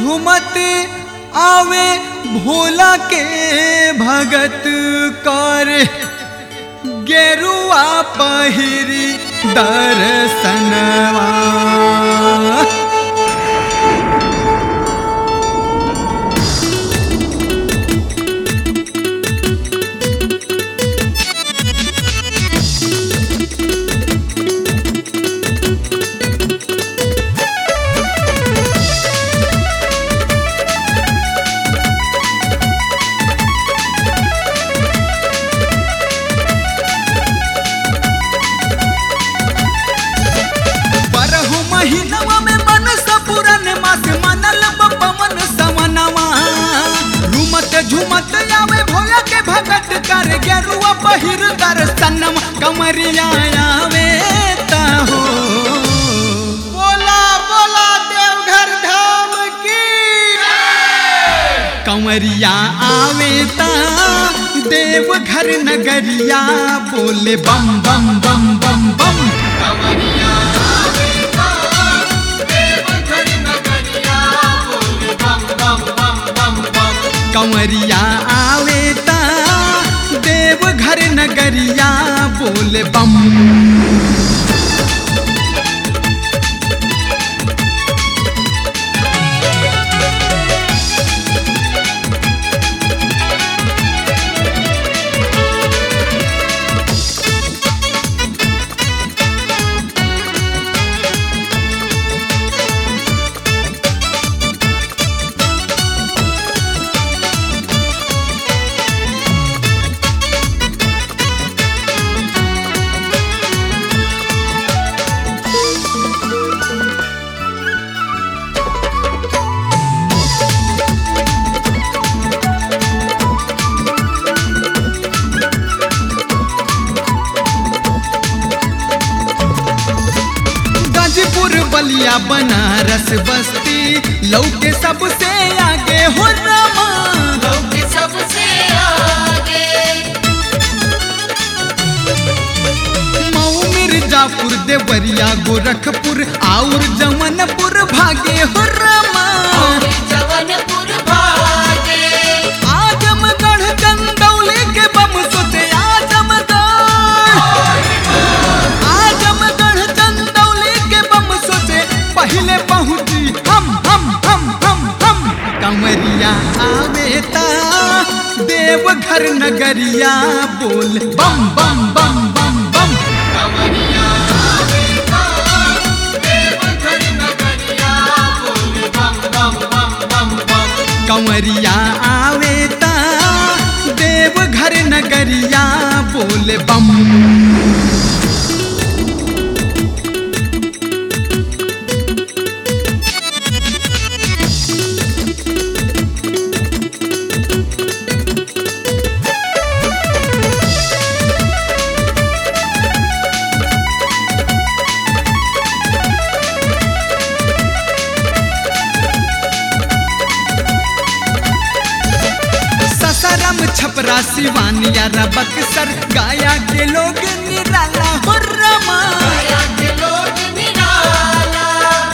झुमत आवे भोला के भगत कर गेरुआ पहिरी दर्शनवा बरहु महीनवा में मन सपुरन मास मनल बपमन सवनवा झुमत झुमत आवे भोला के भगत कर गेरुआ पहिर दर्शनम कमरिया आवे हो बोला बोला देवघर धाम की कंवरिया आवे ता देव घर नगरिया बोले बम बम बम बम बम कंवरिया आवे ता देव घर नगरिया बोले बम गाजीपुर बलिया बनारस बस्ती लौके सबसे आगे हो रमा लोग सबसे आगे मऊ मिर्जापुर देवरिया गोरखपुर और जमनपुर भागे हो रमा और जवनपुर भागे आजमगढ़ चंदौली के बम सोचे आजमगढ़ आजमगढ़ चंदौली के बम सोचे पहले पहुंची हम हम हम हम हम कंवरिया आवे ता देवघर नगरिया बोल बम बम बम बम बम कंवरिया आवे ता देवघर नगरिया बोल बम ससरम छपरा सिवानिया बक्सर गाया के लोग निराला हो रमा गया के लोग निराला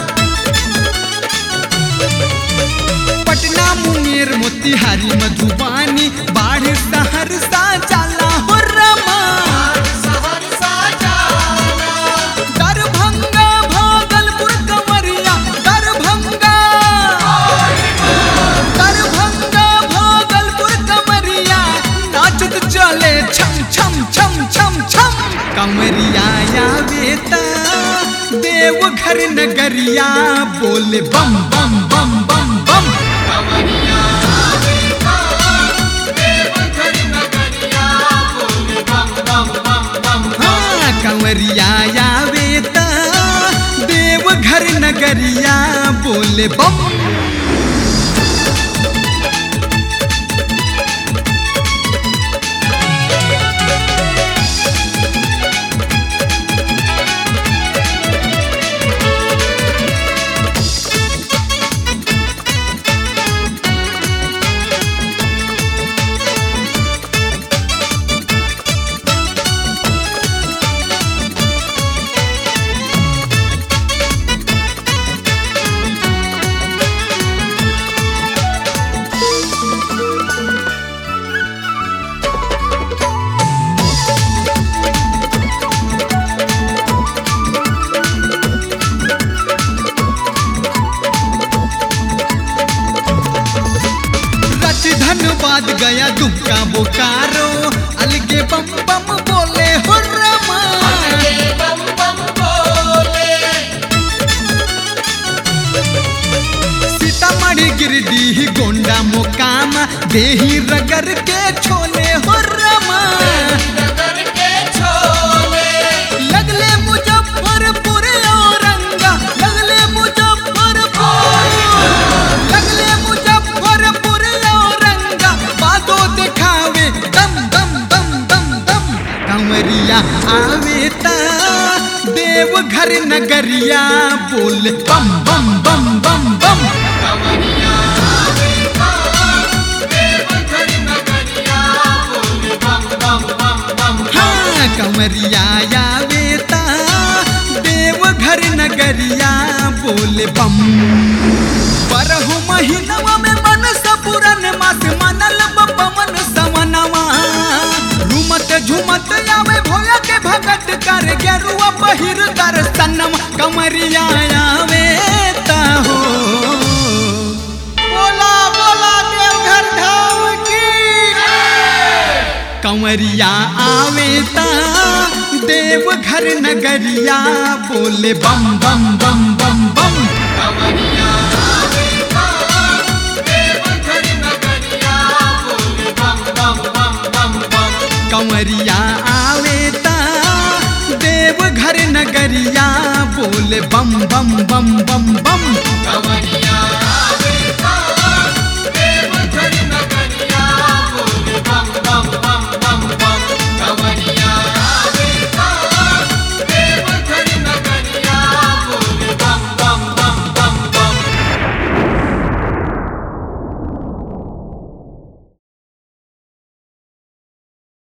पटना मुंगेर मोतिहारी मधुबानी बाढ़ सहरसा जाला हो रमा सहरसा जाला दरभंगा भागलपुर कमरिया दरभंगा दरभंगा भागलपुर कमरिया नाचत चले छम छम छम छम छम कमरिया आवे ता देवघर नगरिया बोले बम बम बम बम बम हाँ कंवरिया आवे ता देवघर नगरिया बोले बम धन्यवाद गया दुमका बोकारो अलगे बम बम बोले हो रमा ये बम बम बोले सीतामढ़ी गिरडीह गोंडा मोकामा देही रगर के छोले हो रमा नगर के छोले लगले मुजफ्फरपुर औरंगा लगले मुजफ्फरपुर लगले मुजफ्फरपुर औरंगा बादो दिखावे दम दम दम दम दम कंवरिया आवे ता देवघर नगरिया बोल बम बम बम बम बम कमरिया आवेगा देवघर नगरिया बोले बम बम बम बम हाँ कंवरिया आवे ता देवघर नगरिया बोल बम परहु महीनवा में मन सपुरन मास मनल बपवन सवनवा झूमत झूमत आवे भोला के भगत कर गेरुआ पहिर दर्शनम कमरिया आवे ता हो बोला बोला देवघर धाम की कंवरिया आवे ता देवघर नगरिया बोले बम बम बम बम बम कमरिया आवेगा देवघर नगरिया बोले बम बम बम बम बम कंवरिया आवे ता देवघर नगरिया बोले बम बम बम बम बम